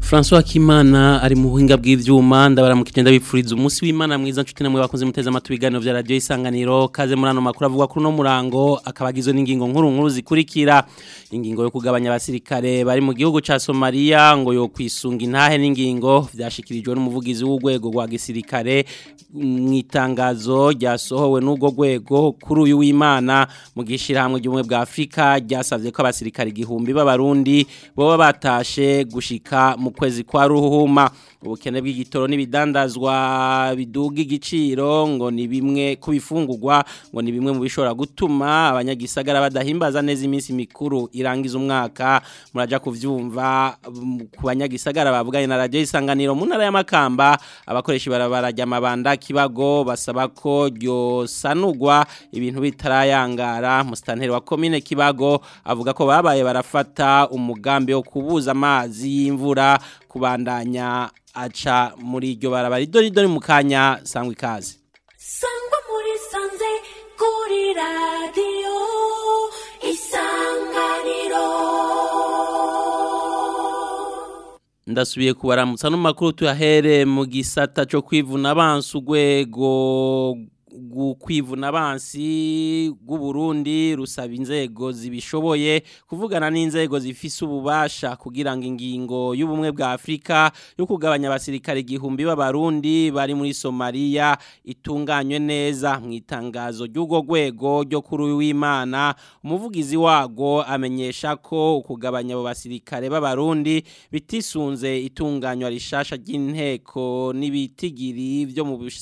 François Kimana ari mu buhinga bw'ivyuma ndabaramukije ndabipfuriza umunsi w'Imana mwiza nshuti namwe bakunze muteze amatwi ibiganiro vya radio isanganiro kaze muri ano makuru avuga kuri no murango akabagizwe n'ingingo nkuru nkuru zikurikira ingingo yo kugabanya abasirikare bari mu gihugu ca Somalia ngo yo kwisunga intahe n'ingingo vyashikirijwe n'umuvugizi w'urwego rwa gisirikare mwitangazo ryasohowe n'ubwo rwego kuri uyu w'Imana mu gishirahamwe ry'umwe bwa Afrika ryasavye ko abasirikare igihumbi b'abarundi boba batashe gushika mu kwezi kwa ruhuma ubukene bw'igitoro n'ibidandazwa biduga igiciro ngo ni bimwe kubifungurwa ngo ni bimwe mu bishobora gutuma abanyagisagara badahimbaza neza iminsi mikuru irangiza umwaka muraja kuvyumva ku banyagisagara bavuganye na radio isanganiro mu ntara y'amakamba abakoresha ibarabara ry'amabanda kibago basaba ko ryosanurwa ibintu bitarayangara musitanteri wa komine kibago avuga ko babaye barafata umugambi wo kubuza amazi y'imvura kubandanya aca muri iryo barabara idori dori mu kanya sangwa ikaze sangwa muri sanze kuri radiyo isanganiro ndasubiye kubaramutsa no makuru tuyahere mu gisata cyo kwivuna abansi urwego kwivuna abansi Burundi rusaba inzego zibishoboye kuvugana n'inzego zifise ububasha kugira ngo ingingo y'ubumwe bwa Afrika yo kugabanya abasirikare igihumbi b'abarundi bari muri Somalia itunganywe neza mu itangazo ry'ugo rwego ryo kuri w'Imana umuvugizi wago amenyesha ko kugabanya abo basirikare b'abarundi bitisunze itunganywa rishasha ry'inteko n'ibitigiri byo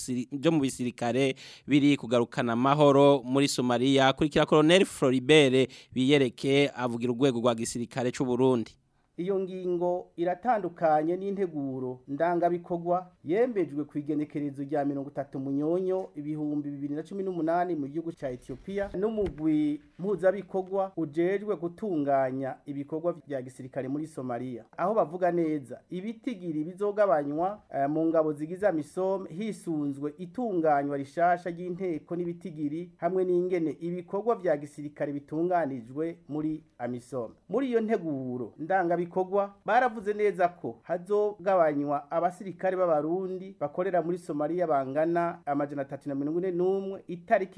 mu bisirikare biri kugarukana amahoro muri Somalia kurikira Colonel Floribert biyereke avugira urwego rwa gisirikare cy'u Burundi iyo ngingo iratandukanye n'integuro ndangabikorwa yembejwe ku igenekerezo rya mirongo itatu munyonyo ibihumbi bibiri na cumi n'umunani mu gihugu cya etiyopiya n'umugwi mpuzabikorwa ujejwe gutunganya ibikorwa bya gisirikare muri somaliya aho bavuga neza ibitigiri bizogabanywa uh, mu ngabo zigize amisome hisunzwe itunganywa rishasha ry'inteko n'ibitigiri hamwe n'ingene ibikorwa bya gisirikare bitunganijwe muri amisome muri iyo nteguro ndangabikorwa bikorwa baravuze neza ko hazogabanywa abasirikare b'abarundi bakorera muri Somalia bangana amajana 341 itariki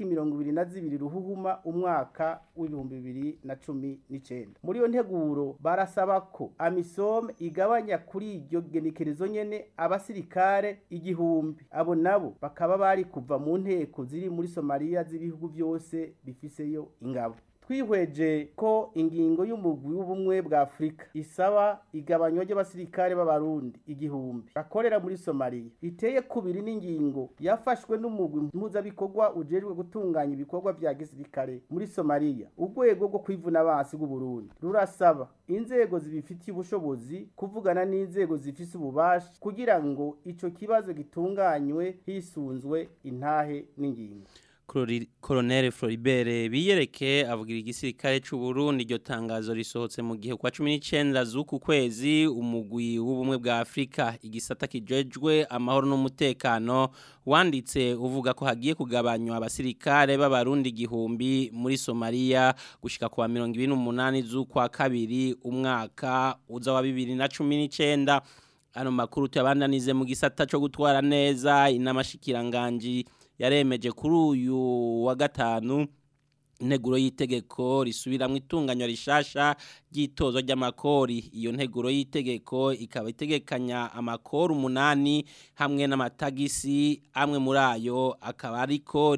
22 ruhuhuma umwaka w'ibihumbi bibiri na cumi n'icenda muri iyo nteguro barasaba ko amisom igabanya kuri iryo genekerezo nyene abasirikare igihumbi abo nabo bakaba bari kuva mu nteko ziri muri Somalia z'ibihugu byose bifiseyo ingabo twihweje ko ingingo y'umugwi w'ubumwe bwa Afrika isaba igabanywa ry'abasirikare b'abarundi igihumbi bakorera muri Somalia iteye kubiri n'ingingo yafashwe n'umugwi mpuzabikorwa ujejwe gutunganya ibikorwa vya gisirikare muri Somalia urwego rwo kwivuna abansi bw'u Burundi rurasaba inzego zibifitiye ubushobozi kuvugana n'inzego zifise ububasha kugira ngo ico kibazo gitunganywe hisunzwe intahe n'ingingo Colonel Floribert biyereke avugira igisirikare cy'u Burundi iryo tangazo risohotse mu gihe kwa 19 z'uku kwezi umugwi w'ubumwe bwa Afrika igisata kijejwe amahoro n'umutekano wanditse uvuga ko hagiye kugabanywa abasirikare b'abarundi igihumbi muri Somalia gushika kwa 28 z'ukwa kabiri umwaka uza wa 2019 ano makuru tuyabandanize mu gisata cyo gutwara neza inamashikiranganji yaremeje kuri uyu wa gatanu integuro y'itegeko risubiramo itunganywa rishasha ry'itozo ry'amakori iyo nteguro y'itegeko ikaba itegekanya amakori umunani hamwe n'amatagisi amwe muri ayo akaba ariko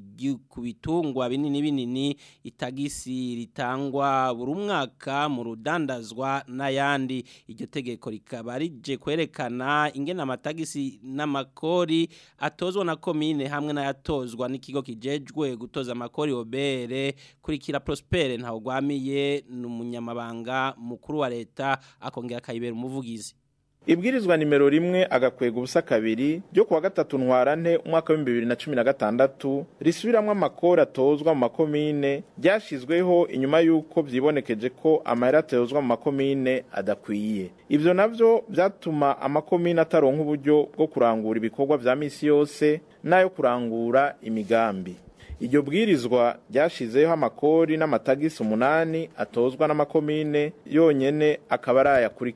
ku bitungwa binini binini itagisi ritangwa buri mwaka mu rudandazwa n'ayandi iryo tegeko rikaba rije kwerekana ingena amatagisi n'amakori atozwa na komine hamwe n'ayatozwa n'ikigo kijejwe gutoza amakori obere kurikira Prospere ntaho gwamiye n'umunyamabanga mukuru wa leta akongera akayibera umuvugizi ibwirizwa nimero rimwe agakwega ubusa kabiri ryo kuwa gatatu ntwarante umwaka w'ibihumbi bibiri na cumi na gatandatu risubiramwo amakori atozwa mu makomine ryashizweho inyuma y'uko vyibonekeje ko amahera atozwa mu makomine adakwiye ivyo navyo vyatuma amakomine ataronka uburyo bwo kurangura ibikorwa vya misi yose n'ayo kurangura imigambi iryo bwirizwa ryashizeho amakori n'amatagisi umunani atozwa n'amakomine yonyene akaba ari ayakurikira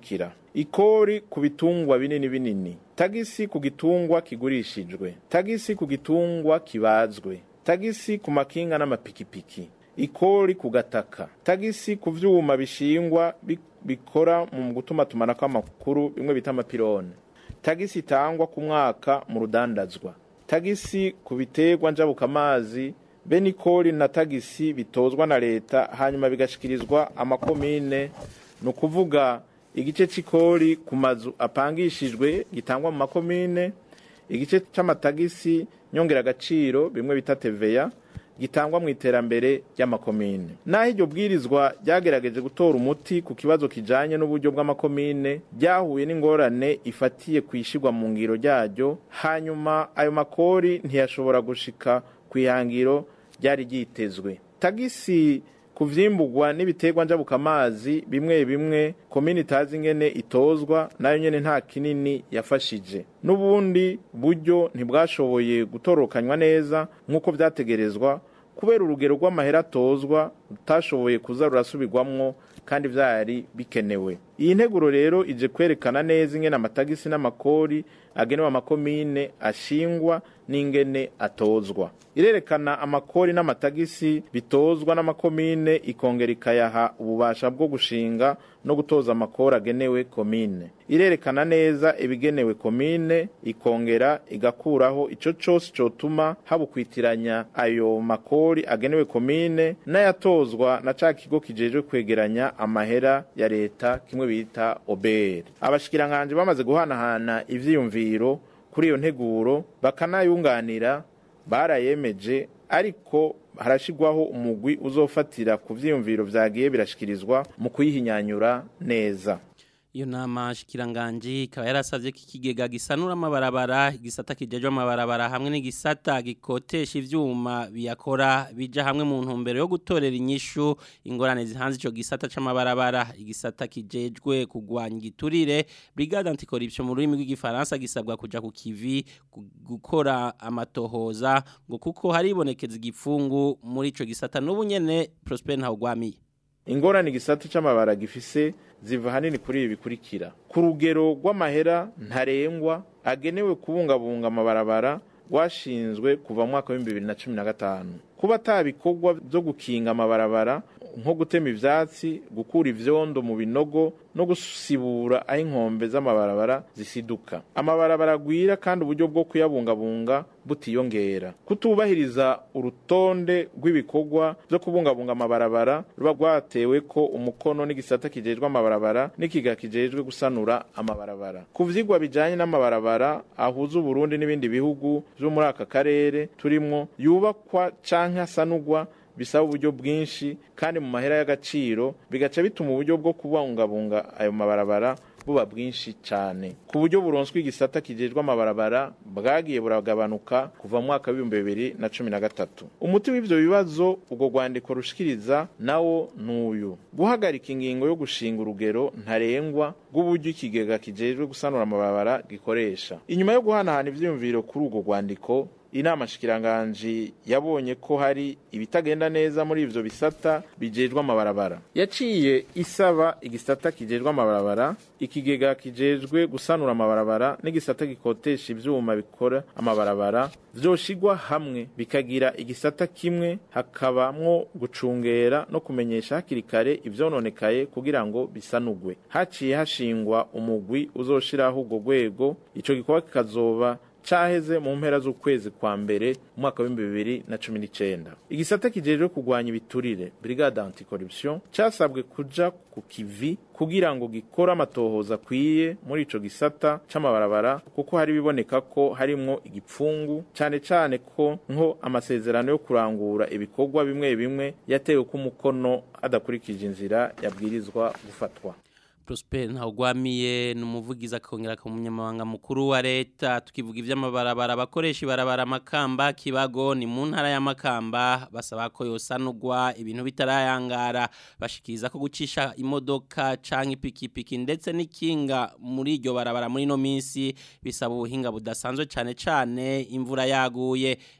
ikori ku bitungwa binini binini tagisi ku gitungwa kigurishijwe tagisi ku gitungwa kibazwe tagisi ku makinga n'amapikipiki ikori ku gataka tagisi ku vyuma bishingwa bi- bikora mu gutuma tumanako amakuru bimwe bita amapirone tagisi itangwa ku mwaka mu rudandazwa tagisi ku biterwa njabukamazi be nikori na tagisi bitozwa na leta hanyuma bigashikirizwa amakomine ni ukuvuga igice c'ikori ku mazu apangishijwe gitangwa mu makomine igice c'amatagisi nyongeragaciro bimwe bita teveya gitangwa mu iterambere ry'amakomine naho iryo bwirizwa ryagerageje gutora umuti ku kibazo kijanye n'uburyo bw'amakomine ryahuye n'ingorane ifatiye ku ishigwa mu ngiro ryaryo hanyuma ayo makori ntiyashobora gushika ku ihangiro ryari ryitezwe tagisi ku vyimburwa n'ibiterwa njabukamazi bimwe bimwe komini itazi ingene itozwa nayo nyene nta kinini yafashije n'ubundi buryo ntibwashoboye gutorokanywa neza nk'uko vyategerezwa kubera urugero rw'amahera atozwa rutashoboye kuza rurasubirwamwo kandi vyari bikenewe iyi nteguro rero ije kwerekana neza ingene amatagisi n'amakori agenewe amakomine ashingwa n'ingene atozwa irerekana amakori n'amatagisi bitozwa n'amakomine ikongera ikayaha ububasha bwo gushinga no gutoza amakori agenewe komine irerekana neza ibigenewe komine ikongera igakuraho ico cose cotuma habukwitiranya ayo makori agenewe komine n'ayatozwa na ca kigo kijejwe kwegeranya amahera ya leta kimwe bita obr abashikiranganji bamaze guhanahana ivyiyumviro kuri iyo nteguro bakanayunganira barayemeje ariko harashigwaho umugwi uzofatira ku vyiyumviro vyagiye birashikirizwa mu kuyihinyanyura neza iyo nama shikiranganji ikaba yarasavye ko ikigega gisanura amabarabara igisata kijejwe amabarabara hamwe n'igisata gikotesha ivyuma biyakora bija hamwe mu ntumbero yo gutorera inyishu ingorane zihanze ico gisata c'amabarabara igisata kijejwe kugwanya igiturire brigade anticorruption mu rurimi rw'igifaransa gisabwa kuja ku kivi gu- gukora amatohoza ngo kuko haribonekeza igipfungu muri ico gisata n'ubu nyene Prosper Ntawugwamiye ingorane igisata c'amabara gifise ziva hanini kuri ibi bikurikira ku rugero rw'amahera ntarengwa agenewe kubungabunga amabarabara rwashinzwe kuva mu mwaka w'ibihumbi bibiri na cumi na gatanu kuba ata bikorwa byo gukinga amabarabara nko gutema ivyatsi gukura ivyondo mu binogo no gusibura aho inkombe z'amabarabara zisiduka amabarabara agwira kandi uburyo bwo kuyabungabunga butiyongera kutubahiriza urutonde rw'ibikorwa byo kubungabunga amabarabara ruba rwatewe ko umukono n'igisata kijejwe amabarabara n'ikiga kijejwe gusanura amabarabara ku vyigwa bijanye n'amabarabara ahuza uburundi n'ibindi bihugu vyo muri aka karere turimwo yubakwa canke asanurwa bisaba uburyo bwinshi kandi mu mahera y'agaciro bigaca bituma uburyo bwo kubungabunga ayo mabarabara buba bwinshi cyane ku buryo buronswe igisata kijejwe amabarabara bwagiye buragabanuka kuva mu mwaka w'ibihumbi bibiri na cumi na gatatu umuti w'ivyo bibazo ubwo rwandiko rushikiriza nawo n'uyu guhagarika ingingo yo gushinga urugero ntarengwa rw'uburyo ikigega kijejwe gusanura amabarabara gikoresha inyuma yo guhanahana ivyiyumviro kuri urwo rwandiko inama shikiranganji yabonye ko hari ibitagenda neza muri ivyo bisata bijejwe amabarabara yaciye isaba igisata kijejwe amabarabara ikigega kijejwe gusanura amabarabara n'igisata gikotesha ivyuma bikora amabarabara vyoshigwa hamwe bikagira igisata kimwe hakabamwo gucungera no kumenyesha hakiri kare ivyononekaye kugira ngo bisanurwe haciye hashingwa umugwi uzoshiraho urwo rwego ico gikorwa kikazoba caheze mu mpera z'ukwezi kwa mbere umwaka w'ibihumbi bibiri na cumi n'icenda igisata kijejwe kurwanya ibiturire brigade anticorruption casabwe kuja ku kivi kugira ngo gikore amatohoza akwiye muri ico gisata c'amabarabara kuko hari biboneka ko harimwo igipfungu cane cane ko nko amasezerano yo kurangura ibikorwa bimwe bimwe yatewe ko umukono adakurikije inzira yabwirizwa gufatwa Prosper ntawugwamiye ni umuvugizi akongera ku munyamabanga mukuru wa leta tukivuga iby'amabarabara abakoresha ibarabara makamba kibago ni mu ntara ya makamba basaba ko yosanurwa ibintu bitarayangara bashikiriza ko gucisha imodoka canke ipikipiki ndetse n'ikinga muri iryo barabara muri no minsi bisaba ubuhinga budasanzwe cane cane imvura yaguye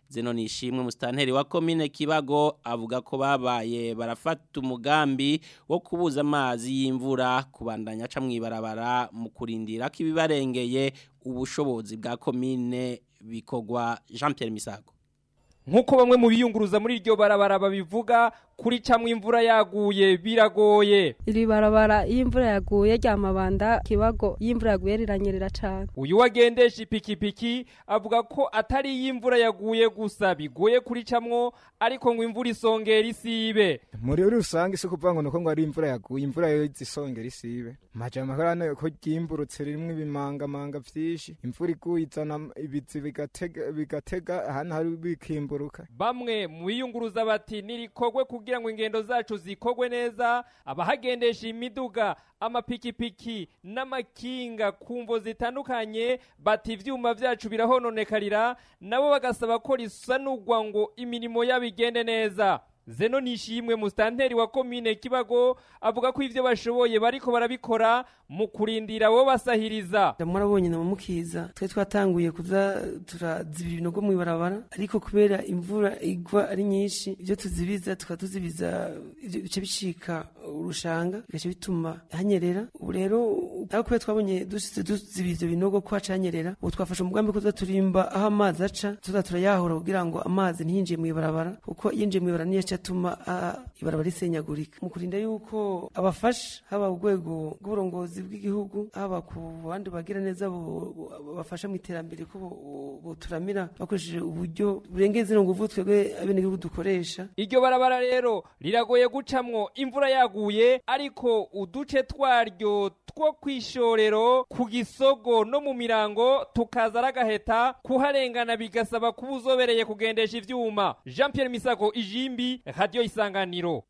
zeno nishimwe mustanteri wa komine Kibago avuga ko babaye barafata umugambi wo kubuza amazi y'imvura kubandanya aca mwibarabara mu kurindira ko ibibarengeye ubushobozi bwa komine bikogwa Jean Pierre Misago nk'uko bamwe mu biyunguruza muri iryo barabara babivuga kuri camwe imvura yaguye biragoye iri barabara iyo imvura yaguye ryamabanda kibago iyo imvura yaguye riranyerera cane uyu wagendesha ipikipiki avuga ko atari iyo imvura yaguye gusa bigoye kuri camwo ariko ngo imvura isongera isibe muri rusange si kuvuga ngo nuko ngo ari imvura yaguye imvura yo isongera isibe maja amakorane ko ryimburutse rimwe ibimangamanga vyinshi imvura iguye izana ibizi bigatega bigatega ahantu hari bikimburuka bamwe mu biyunguruza bati nirikogwe kugira ngo ingendo zacu zikogwe neza abahagendesha imiduga amapikipiki n'amakinga ku mvo zitandukanye bati ivyuma vyacu birahononekarira nabo bagasaba ko risanurwa ngo imirimo yabo igende neza zeno nishimwe mustanteri wa komine kibago avuga ko ivyo bashoboye bariko barabikora mu kurindira abo basahiriza murabonye na mukiza twe twatanguye kuza turazibira ibinogo mu ibarabara ariko kubera imvura igwa ari nyinshi ibyo tuzibiza tukatuzibiza ibyo bice bicika urushanga bigace bituma hanyerera ubu rero aho kubera twabonye dusize tuzibiza ibyo binogo ko haca hanyerera ubu twafashe umugambi ko turimba aho amazi aca tuza turayahura kugira ngo amazi ntiyinjiye mu ibarabara kuko yinjiye mu ibarabara niyo atuma ibarabara risenyagurika mu kurinda yuko abafasha haba urwego rw'uburongozi bw'igihugu haba ku bandi bagira neza bafasha mu iterambere ko buturamira bakoresheje uburyo burengeye zino nguvu twebwe abenegihugu dukoresha iryo barabara rero riragoye gucamwo imvura yaguye ariko uduce twaryo two kwishorero ku gisogo no mu mirango tukaza aragaheta kuharengana bigasaba kuba uzobereye kugendesha ivyuma Jean Pierre Misago ijimbi radio isanganiro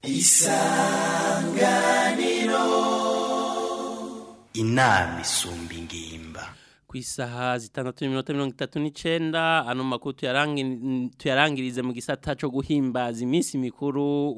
isanganiro inama isumba ingimba ku isaha zitandatu n'iminota mirongo itatu n'icenda ano makuru tuyarangirize mu gisata co guhimbaza iminsi mikuru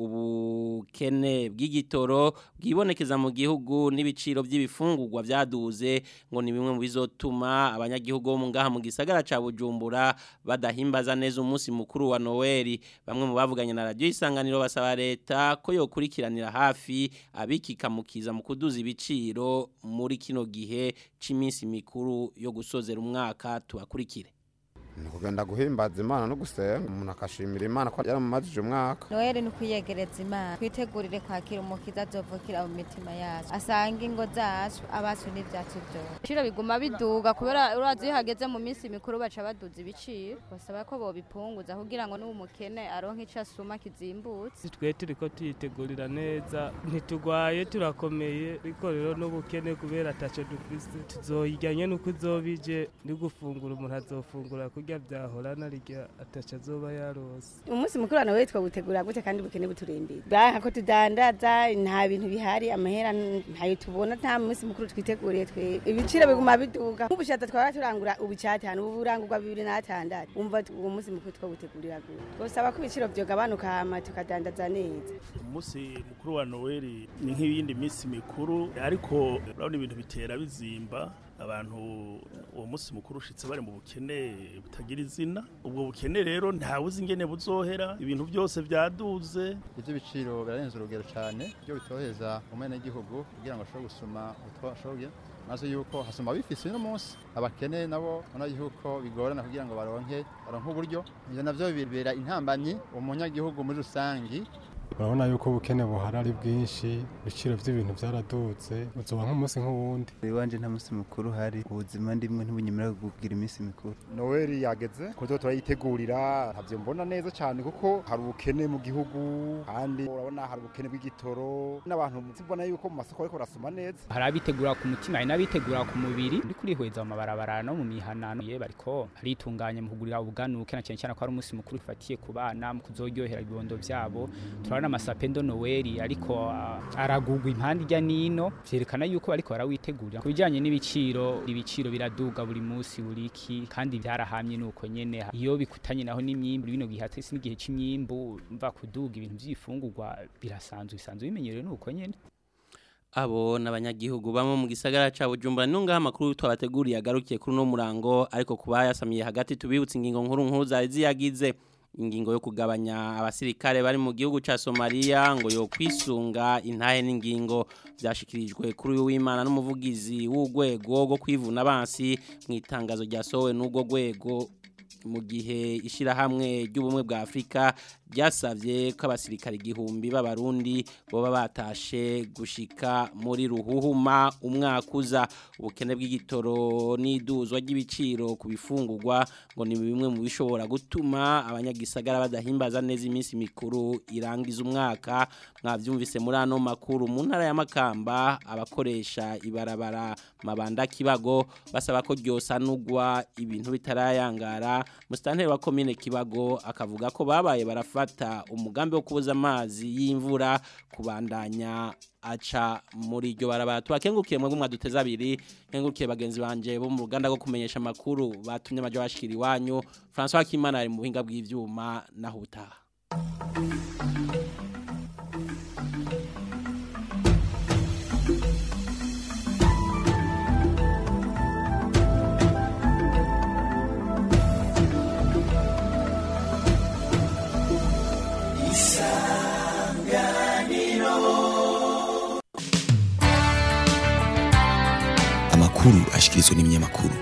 ubukene bw'igitoro bwibonekeza mu gihugu n'ibiciro by'ibifungurwa byaduze ngo ni bimwe mu bizotuma abanyagihugu bo mu ngaha mu gisagara ca Bujumbura badahimbaza neza umunsi mukuru wa Noel bamwe mu bavuganye na radio isanganiro basaba leta ko yokurikiranira hafi abikikamukiza mu kuduza ibiciro muri kino gihe c'iminsi mikuru yo gusozera umwaka tubakurikire ni kugenda guhimbaza imana no gusenga umuntu akashimira imana ko yaramumajije umwaka noheli ni ukwiyegereza imana twitegurire kwakira umukiza azovukira mu mitima yacu asanga ingo zacu abacu n'ibyacu byose ibiciro biguma biduga kubera urazi iyo hageze mu minsi mikuru baca baduza ibiciro basaba ko bobipunguza kugira ngo n'uwo mukene aronke ico asuma kizimbutse twe turiko tuyitegurira neza ntitugwaye turakomeye ariko rero n'ubukene kubera ataco dufise tuzoyijyanye n'uko uzobije ni gufungura umuntu azofungura kurya byahorana rya ataca azoba yarose umunsi mukuru wa noheli twawutegura gute kandi bukene buturembere banka ko tudandaza nta bintu bihari amahera ntayo tubona nta munsi mukuru twiteguriye twe ibiciro biguma biduga nk'ubushata twaba turangura ubu cyatanu ubu burangurwa bibiri n'atandatu umva uwo munsi mukuru twawutegurira gute twosaba ko ibiciro byogabanuka hama tukadandaza neza umunsi mukuru wa noheli ni nk'iyindi minsi mikuru ariko urabona ibintu bitera bizimba abantu uwo munsi mukuru ushitse bari mu bukene butagira izina ubwo bukene rero ntawe uzi ingene buzohera ibintu byose byaduze ibyo biciro birarenze urugero cyane byo bitoheza umwenegihugu kugira ngo ashobore gusoma utwo ashoboye maze yuko hasoma bifise uno munsi abakene nabo ubona yuko bigorana kugira ngo baronke baronke uburyo ibyo navyo bibera intambanyi umunyagihugu muri rusangi urabona yuko ubukene buhari ari bwinshi ibiciro by'ibintu byaradutse uzoba nk'umunsi nk'uwundi iwanje nta munsi mukuru hari ubuzima ndimwe ntibunyemerera kugira iminsi mikuru noweli yageze kuzo turayitegurira ntabyo mbona neza cyane kuko hari ubukene mu gihugu kandi urabona hari ubukene bw'igitoro n'abantu mbona yuko mu masoko ariko barasoma neza hari abitegura ku mutima hari n'abitegura ku mubiri ndi kurihweza mu mabarabara no mu mihanano ye bariko aritunganya mu kugurira ubuganuke na cyane cyane ko ari umunsi mukuru ufatiye ku bana mu kuzoryohera ibibondo byabo turabona amasapendo noweli ariko aragugwa impande ijya nino vyerekana yuko bariko barawitegurira ku bijanye n'ibiciro ibiciro biraduga buri munsi buri iki kandi byarahamye nuko nyene iyo bikutanye naho n'imyimbu bino gihe atese n'igihe c'imyimbu mva kuduga ibintu vy'ifungurwa birasanzwe bisanzwe bimenyerewe nuko nyene abo n'abanyagihugu bamwe mu gisagara ca Bujumbura nunga amakuru twabateguriye agarukiye kuri no murango ariko kuba yasamiye hagati tubibutse ingingo nkuru nkuru zari ziyagize ingingo yo kugabanya abasirikare bari mu gihugu ca Somalia ngo yo kwisunga intahe n'ingingo byashikirijwe kuri uyu w'Imana n'umuvugizi w'ugwego rwo kwivuna abansi mu itangazo ryasohowe n'ubwo gwego mu gihe ishirahamwe ry'ubumwe bwa Afrika ryasavye ko abasirikare igihumbi b'abarundi boba batashe gushika muri ruhuhuma umwaka uza ubukene bw'igitoro n'iduzwa ry'ibiciro ku bifungurwa ngo ni bimwe mu bishobora gutuma abanyagisagara badahimbaza neza iminsi mikuru irangiza umwaka mwavyumvise muri ano makuru mu ntara ya Makamba abakoresha ibarabara mabanda kibago basaba ko ryosanurwa ibintu bitarayangara musitanteri wa komine kibago akavuga ko babaye barafata umugambi wo kubuza amazi y'imvura kubandanya aca muri iryo barabara tubakengukiye mwebwe mwaduteza abiri kengukiye bagenzi banje bo mu ruganda rwo kumenyesha amakuru batumye amajo bashikira iwanyu François Kimana ari mu buhinga bw'ivyuma naho utaha amakuru ashikirizwa n'ibinyamakuru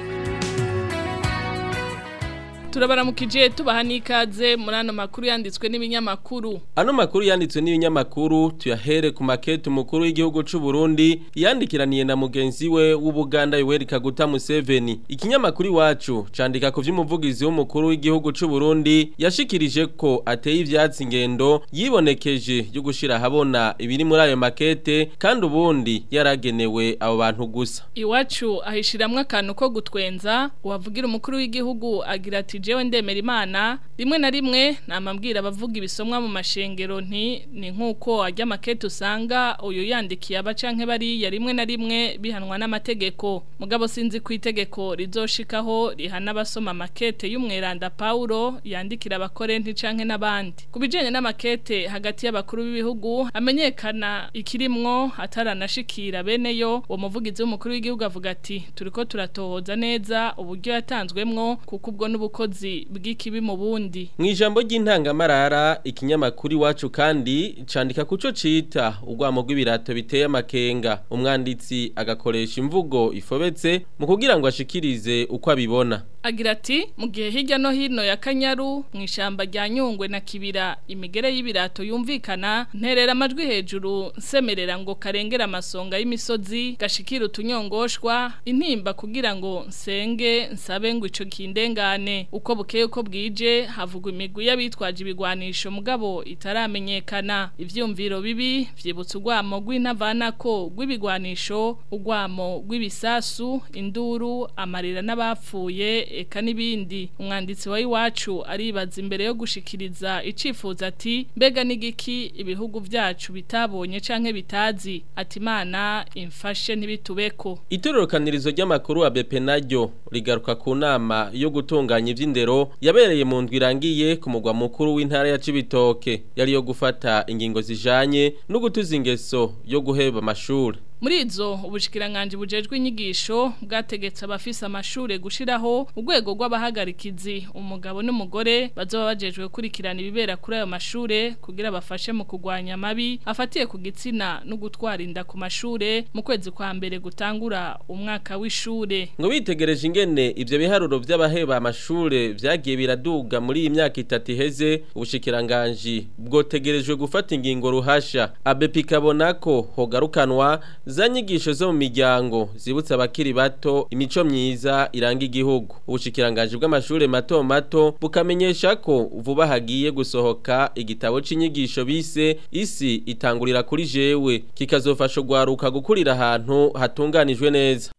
turabaramukije tubaha n'ikaze muri ano makuru yanditswe n'ibinyamakuru Ano makuru yanditswe n'ibinyamakuru tuyahere ku makete umukuru w'igihugu c'u Burundi yandikiraniye na mugenzi we w'Ubuganda Yoweri Kaguta Museveni. Ikinyamakuru iwacu candika ku vy'umuvugizi w'umukuru w'igihugu c'u Burundi yashikirije ko ateye ivyatsi ingendo yibonekeje yo gushira habona ibiri muri ayo makete kandi ubundi yaragenewe abo bantu gusa. iwacu ahishiramwe akantu ko gutwenza uwavugira umukuru w'igihugu agira ati jewe ndemera imana rimwe na rimwe namambwira abavuga ibisomwa mu mashengero nti ni nk'uko ajya makete usanga uyu yandikiye abacanke bariya rimwe na rimwe bihanwa n'amategeko mugabo sinzi ku itegeko rizoshikaho rihana abasoma makete y'umweranda Paulo yandikira abakorenti canke n'abandi ku bijanye n'amakete hagati y'abakuru b'ibihugu amenyekana ikirimwo ataranashikira bene yo uwo muvugizi w'umukuru w'igihugu avuga ati turiko turatohoza neza uburyo yatanzwemwo kuko ubwo n'ubukozi bw'ikibi mu bundi Mu ijambo ry'intangamarara ikinyamakuru iwacu kandi candika kuco cita urwamo rw'ibirato biteye amakenga umwanditsi agakoresha imvugo ifobetse mu kugira ngo ashikirize uko abibona agira ati mu gihe hirya no hino ya kanyaru mu ishyamba rya nyungwe na kibira imigere y'ibirato yumvikana nterera amajwi hejuru nsemerera ngo karengera amasonga y'imisozi gashikira utunyongoshwa intimba kugira ngo nsenge nsabe ngo ico kindengane uko bukeye uko bwije havugwa imigwi y'abitwaje ibigwanisho mugabo itaramenyekana ivyumviro bibi vyibutsa urwamo rw'intavanako rw'ibigwanisho urwamo rw'ibisasu induru amarira n'abapfuye eka n'ibindi umwanditsi wa iwacu aribaza imbere yo gushikiriza icifuza ati mbega n'igiki ibihugu vyacu bitabonye canke bitazi ati imana imfashe ntibitubeko Itororokanirizo ry'amakuru wa BP naryo rigaruka ku nama yo gutunganya ivy'indero yabereye mu ndwi irangiye ku mugwa mukuru w'intara ya Cibitoke yari yo gufata ingingo zijanye no gutuza ingeso yo guheba amashuri Muri izo ubushikiranganje bujejwe inyigisho bwategetse abafise amashure gushiraho urwego rw'abahagarikizi umugabo n'umugore bazoba bajejwe gukurikirana ibibera kuri ayo mashure kugira bafashe mu kugwanya amabi afatiye ku gitsina no gutwara inda ku mashure mu kwezi kwa mbere gutangura umwaka w'ishure ngo bitegereje ingene ivyo biharuro vy'abaheba amashure vyagiye biraduga muri iyi myaka itatu iheze ubushikiranganje bwotegerejwe gufata ingingo ruhasha abepi kabona ko hogarukanwa za nyigisho zo mu miryango zibutsa abakiri bato imico myiza iranga igihugu ubushikiranganje bw'amashure mato mato bukamenyesha ko vuba hagiye gusohoka igitabo c'inyigisho bise isi itangurira kuri jewe kikazofasha ugwaruka gukurira ahantu hatunganijwe neza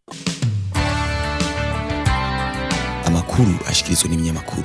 amakuru ashikirizwa n'ibinyamakuru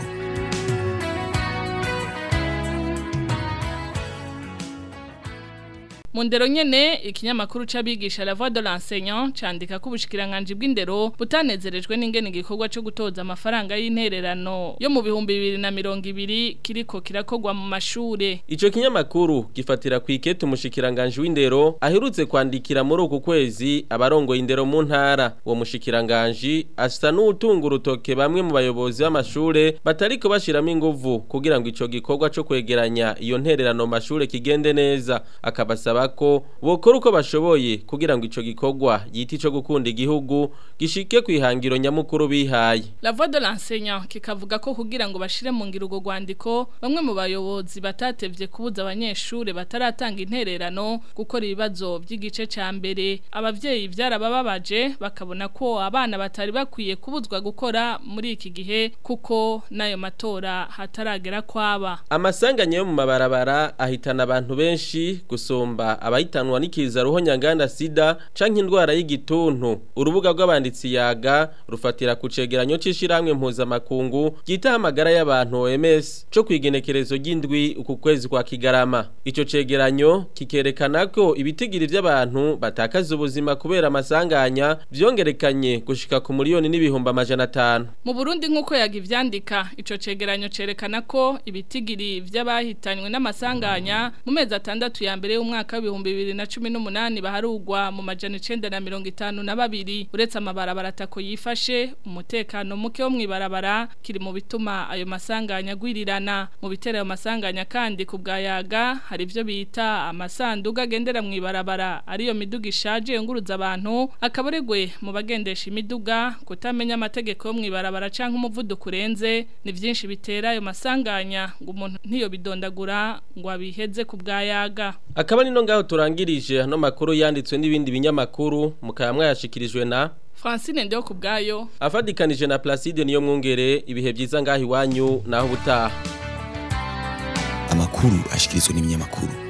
mu ndero nyene ikinyamakuru c'abigisha la voix de l'enseignant candika ko ubushikiranganje bw'indero butanezerejwe n'ingene igikorwa cyo gutoza amafaranga y'intererano yo mu bihumbi bibiri na mirongo ibiri kiriko kirakogwa mu mashure Ico kinyamakuru gifatira ku ikete umushikiranganje w'indero aherutse kwandikira muri uku kwezi abarongoye indero mu ntara uwo mushikiranganje asa n'utunga urutoke bamwe mu bayobozi b'amashure batariko bashiramo inguvu kugira ngo ico gikorwa co kwegeranya iyo ntererano mu mashure kigende neza akabasaba ko bokora uko bashoboye kugira ngo ico gikorwa yiti co gukunda igihugu gishike kwihangiro nyamukuru bihaye La voix de l'enseignant kikavuga ko kugira ngo bashire mu ngiro urwo rwandiko bamwe mu bayobozi batatevye kubuza abanyeshure bataratanga intererano gukora ibibazo by'igice ca mbere abavyeyi byarabababaje bakabona ko abana batari bakwiye kubuzwa gukora muri iki gihe kuko nayo matora hataragera kwaba Amasanganya yo mu mabarabara ahitana abantu benshi gusumba abahitanwa n'ikiza ruho nyanganda sida canke indwara y'igituntu urubuga rw'abanditsi yaga rufatira ku cegeranyo c'ishiramwe mpuzamakungu ryita amagara y'abantu OMS co kwigenekerezo ry'indwi uku kwezi kwa Kigarama ico cegeranyo kikerekana ko ibitigiri vy'abantu batakaza ubuzima kubera amasanganya vyongerekanye gushika ku miliyoni n'ibihumbi amajana atanu Mu Burundi nk'uko yagivyandika ico cegeranyo cerekana ko ibitigiri vy'abahitanywe n'amasanganya mu mezi atandatu ya mbere y'umwaka w'ibihumbi bibiri na cumi n'umunani baharugwa mu majana icenda na mirongo itanu na babiri uretse amabarabara atako yifashe umutekano muke wo mw'ibarabara kiri mu bituma ayo masanganya agwirirana mu bitera ayo masanganya kandi ku bwa yaga hari ivyo bita amasanduga agendera mw'ibarabara ariyo miduga ishaje yunguruza abantu akabaregwe mu bagendesha imiduga kutamenya amategeko yo mw'ibarabara canke umuvuduko urenze ni vyinshi bitera ayo masanganya ngo umuntu ntiyo bidondagura ngo abiheze ku bwa yaga akaba nino ngaho turangirije hano makuru yanditswe n'ibindi binyamakuru mukaba mwayashikirijwe na Francine ndio ku bwayo afadikanije na Placide niyo mwungere ibihe byiza ngaho iwanyu naho ubutaha amakuru ashikirizwa n'ibinyamakuru